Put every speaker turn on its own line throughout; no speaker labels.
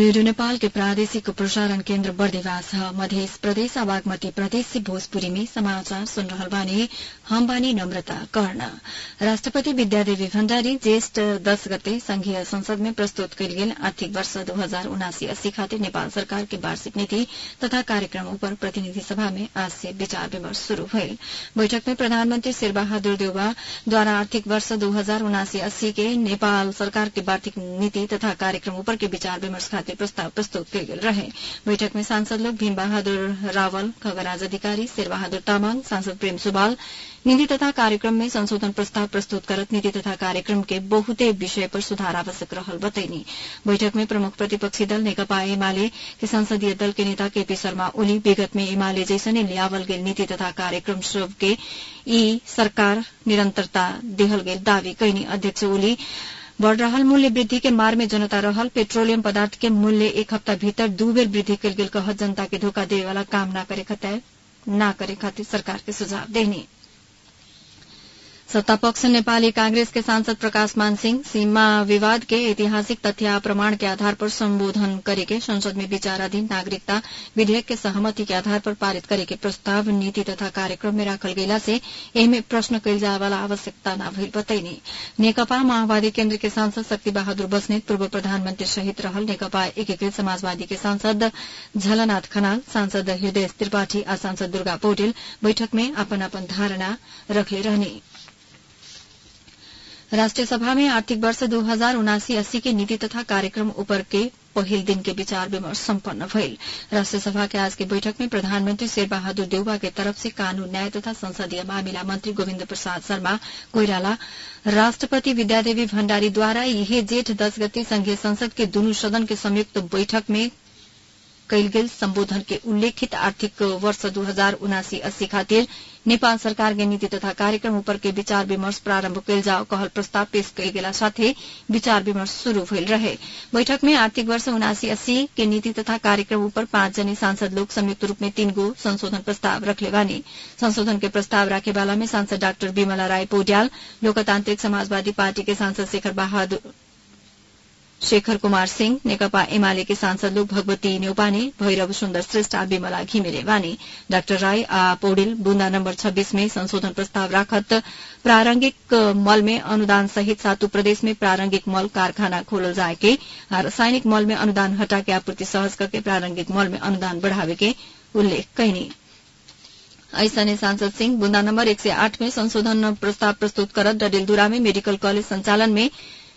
radio Nepal के प्रादेशिक प्रसारण केन्द्र बर्देवास मध्य प्रदेश बागमती प्रदेश से भोजपुरी में समाचार सुन रहल बानी हम बानी नम्रता कर्ण राष्ट्रपति विद्यादेवी भण्डारी ज्येष्ठ दश गते संघीय संसद में प्रस्तुत कयल गेल आर्थिक वर्ष दू हजार उनासी अस्सी खातिर नेपाल सरकार के वार्षिक नीति तथा कार्यक्रम उपर प्रतिनिधि सभा में आज से विचार विमर्श शुरू भइल बैठक में प्रधानमन्त्री शेरबहादुर देउवाद्वारा आर्थिक वर्ष दू हजार उनासी अस्सी के नेपाल सरकार के वार्षिक नीति तथा कार्यक्रम उपर के विचार विमर्श खातिर प्रस्ताव प्रस्तुत कयल गेल रहे बैठक में सांसद लोग भीम बहादुर रावल खगराज अधिकारी शेरबहादुर तामाङ सांसद प्रेम सुवाल नीति तथा कार्यक्रम में संशोधन प्रस्ताव प्रस्तुत करत नीति तथा कार्यक्रम के बहुते विषय पर सुधार आवश्यक रहल बतैनी बैठक में प्रमुख प्रतिपक्षी दल नेकपा एमाले के संसदीय दल के नेता केपी शर्मा ओली विगत में एमाले जैसने लियावल गेल नीति तथा कार्यक्रम सब के ई सरकार निरंतरता देहल गेल दावी कैनी अध्यक्ष ओली बढ़ रहल मूल्य वृद्धि के मार में जनता रहल पेट्रोलियम पदार्थ के मूल्य एक हफ्ता भीतर दू बेर वृद्धि कल गेल कहत जनता के धोखा देवे वाला काम न करे खातिर न करे खातिर सरकार के सुझाव देनी सत्तापक्ष नेपाली कांग्रेस के सांसद प्रकाश मान सिंह सीमा विवाद के ऐतिहासिक तथ्य प्रमाण के आधार पर संबोधन करेके संसद में विचाराधीन नागरिकता विधेयक के सहमति के आधार पर पारित करे के प्रस्ताव नीति तथा कार्यक्रम में राखल गेला से एहिमे प्रश्न कयल जाय वाला आवश्यकता न भइल बतैनी नेकपा माओवादी केन्द्र के सांसद शक्ति बहादुर बस्नेत पूर्व प्रधानमन्त्री सहित रहल नेकपा एकीकृत समाजवादी के सांसद झलनाथ खनाल सांसद हृदय त्रिपाठी आ सांसद दुर्गा पौडेल बैठक में अपन अपन धारणा रखले रहनी राष्ट्रिय सभा में आर्थिक वर्ष दू हजार उनासी अस्सी के नीति तथा कार्यक्रम ऊपर के पहिल दिन के विचार विमर्श सम्पन्न भइल राष्ट्रिय सभा के आज के बैठक में प्रधानमन्त्री शेरबहादुर देउवा के तरफ से कानून न्याय तथा संसदीय मामिला मंत्री गोविन्द प्रसाद शर्मा कोइराला राष्ट्रपति विद्यादेवी भण्डारीद्वारा यही जेठ दस गते संघीय संसद के दुनू सदन के संयुक्त बैठक में कयल गेल सम्बोधन के उल्लेखित आर्थिक वर्ष दू हजार उनासी अस्सी खातिर नेपाल सरकार के नीति तथा कार्यक्रम ऊपर के विचार विमर्श प्रारम्भ कयल जाओ कहल प्रस्ताव पेश कयल गेला साथे विचार विमर्श शुरू भइल रहे बैठक में आर्थिक वर्ष उनासी अस्सी के नीति तथा कार्यक्रम ऊपर पाँच जने सांसद लोग संयुक्त रूप में तीन गो संशोधन प्रस्ताव रखले बानी संशोधन के प्रस्ताव राखेवाला में सांसद डाक्टर विमला राय पौड्याल लोकतान्त्रिक समाजवादी पार्टी के सांसद शेखर बहादुर शेखर कुमार सिंह नेकपा एमाले के सांसद लोग भगवती न्यौपाने भैरव सुन्दर श्रेष्ठ आ विमला घिमिरे वानी डाक्टर राय आ पौडेल बुन्दा नम्बर छब्बीस में संशोधन प्रस्ताव राखत प्रारंगिक मल में अनुदान सहित सातु प्रदेश में प्रारंगिक मल कारखाना खोलल जाए के आ रासायनिक मल में अनुदान हटा के आपूर्ति सहज करके प्रारंगिक मल में अनुदान बढ़ावे के उल्लेख कैनी ऐसने सांसद सिंह बुन्दा नम्बर एक सय आठ में संशोधन प्रस्ताव प्रस्तुत करत डडेलधुरा में मेडिकल कॉलेज संचालन में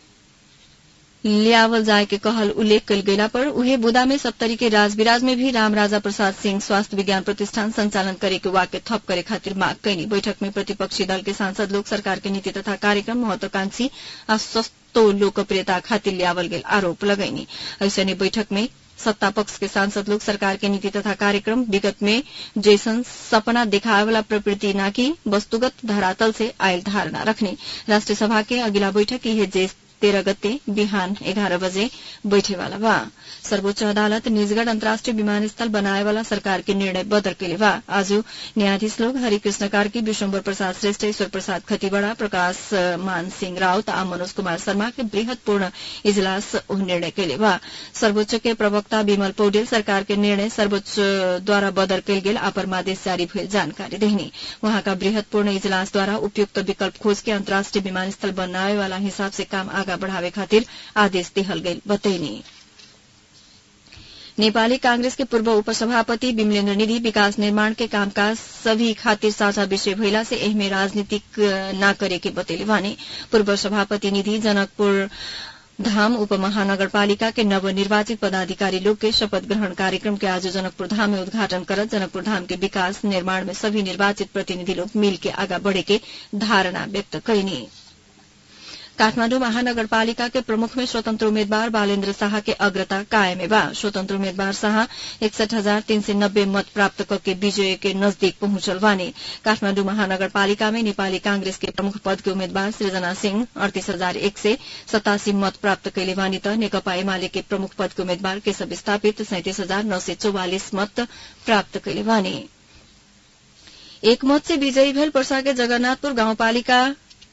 लियावल जाए के कहल उल्लेख कल गेला पर उहे बुदा में सप्तरी के राजविराज में भी राम राजा प्रसाद सिंह स्वास्थ्य विज्ञान प्रतिष्ठान संचालन करे के वाक्य थप करे खातिर माग कैनी बैठक में प्रतिपक्षी दल के सांसद लोग सरकार के नीति तथा कार्यक्रम महत्वाकांक्षी आ सस्तो लोकप्रियता खातिर लियावल गेल आरोप लगैनी ऐसने बैठक में सत्ता पक्ष के सांसद लोग सरकार के नीति तथा कार्यक्रम विगत में जैसन सपना दिखाए वाला प्रवृत्ति न की वस्तुगत धरातल से आयल धारणा रखने राष्ट्रीय सभा के अगिला बैठक यह जेस तेह्र गते बिहान एघार बजे बैठेवाला बा सर्वोच्च अदालत निजगढ़ अन्तर्राष्ट्रिय विमानस्थल बनाएवाला सरकार के निर्णय बदर केले बा आज न्यायाधीश लोग हरिकृष्ण कार्की विश्वम्बर प्रसाद श्रेष्ठ ईश्वर प्रसाद खतिवड़ा प्रकाश मान सिंह राउत आ मनोज कुमार शर्मा के बृहत्पूर्ण इजलास निर्णय केले बा सर्वोच्च के प्रवक्ता विमल पौडेल सरकार के निर्णय सर्वोच्च द्वारा बदर कयल गेल आ परमादेश जारी भइल जानकारी देहनी वहाँका बृहत्पूर्ण इजलास द्वारा उपयुक्त विकल्प खोज के अन्तर्राष्ट्रिय विमानस्थल बनावे वाला हिसाब से काम आगा बढ़ावे खातिर आदेश दिहल गई बतैनी नेपाली कांग्रेस के पूर्व उपसभापति विमलेन्द्र निधि विकास निर्माण के कामकाज सभी खातिर साझा विषय भइला से एहमे राजनीतिक न करे के बतैले भने पूर्व सभापति निधि जनकपुर धाम उपमहानगरपालिका के नवनिर्वाचित पदाधिकारी लोग के शपथ ग्रहण कार्यक्रम के आज जनकपुर धाम में उद्घाटन करत जनकपुर धाम के विकास निर्माण में सभी निर्वाचित प्रतिनिधि लोग मिल के आगा बढ़े के धारणा व्यक्त कैनी काठमाडौँ महानगरपालिका के प्रमुख में स्वतन्त्र उम्मेद्वार बालेन्द्र शाह के अग्रता कायम बा स्वतन्त्र उम्मेद्वार शाह एकसठ हजार तीन सय नब्बे मत प्राप्त करके विजय के नजदीक पहुंचल बानी काठमाडौँ महानगरपालिका में नेपाली कांग्रेस के प्रमुख पद के उम्मेद्वार सृजना सिंह अड़तीस हजार एक सय सतासी मत प्राप्त कैले बानी त नेकपा एमाले के प्रमुख पद के उम्मेद्वार केशव स्थापित सैतिस हजार नौ सय चौवालिस मत प्राप्त कैले बानी एक मत से विजयी भेल पर्सा के जगन्नाथपुर गाउँपालिका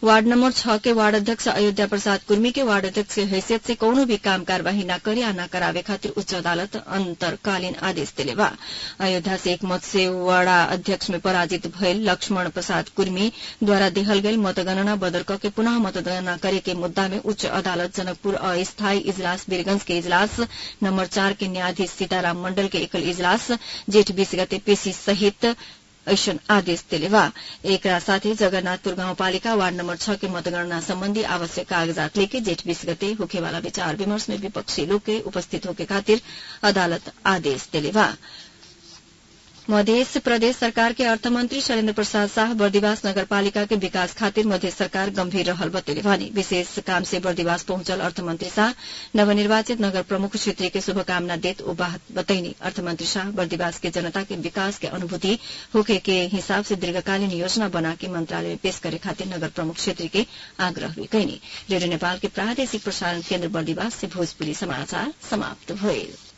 वार्ड नंबर छह के वार्ड अध्यक्ष अयोध्या प्रसाद कुर्मी के वार्ड अध्यक्ष के हैसियत से कौनो भी काम कार्यवाही न करे या न करावे खातिर उच्च अदालत अंतरकालीन आदेश दिले बा अयोध्या से एक मत से वाड़ा अध्यक्ष में पराजित भयल लक्ष्मण प्रसाद कुर्मी द्वारा देहल गयल मतगणना बदल के पुनः मतगणना करे के मुद्दा में उच्च अदालत जनकपुर अस्थायी इजलास वीरगंज के इजलास नंबर चार के न्यायाधीश सीताराम मंडल के एकल इजलास जेठ बीस गते पेशी सहित ऐसन आदेश दिले बा एकरा साथै जगन्नाथपुर गाउँपालिका वार्ड नम्बर छ के मतगणना सम्बन्धी आवश्यक कागजात लेके जेठ बीस गते होखेवाला विचार विमर्श में विपक्षी लोग के उपस्थित होके खातिर अदालत आदेश दिले बा मध्य प्रदेश सरकार के अर्थमंत्री शैलेन्द्र प्रसाद शाह बर्दिवास नगरपालिका के विकास खातिर मध्य सरकार गंभीर रहल बतेले भने विशेष काम से बर्दिवास पहुंचल अर्थमंत्री शाह नवनिर्वाचित नगर प्रमुख क्षेत्रीय के शुभकामना देत ओ बात बतैनी अर्थमंत्री शाह बर्दिवास के जनता के विकास के अनुभूति होके के हिसाब से दीर्घकालीन योजना बना के मंत्रालय में पेश करे खातिर नगर प्रमुख क्षेत्र के आग्रह भी कैनी रेडियो नेपाल के प्रादेशिक प्रसारण केन्द्र बर्दिवास से भोजपुरी समाचार समाप्त भइल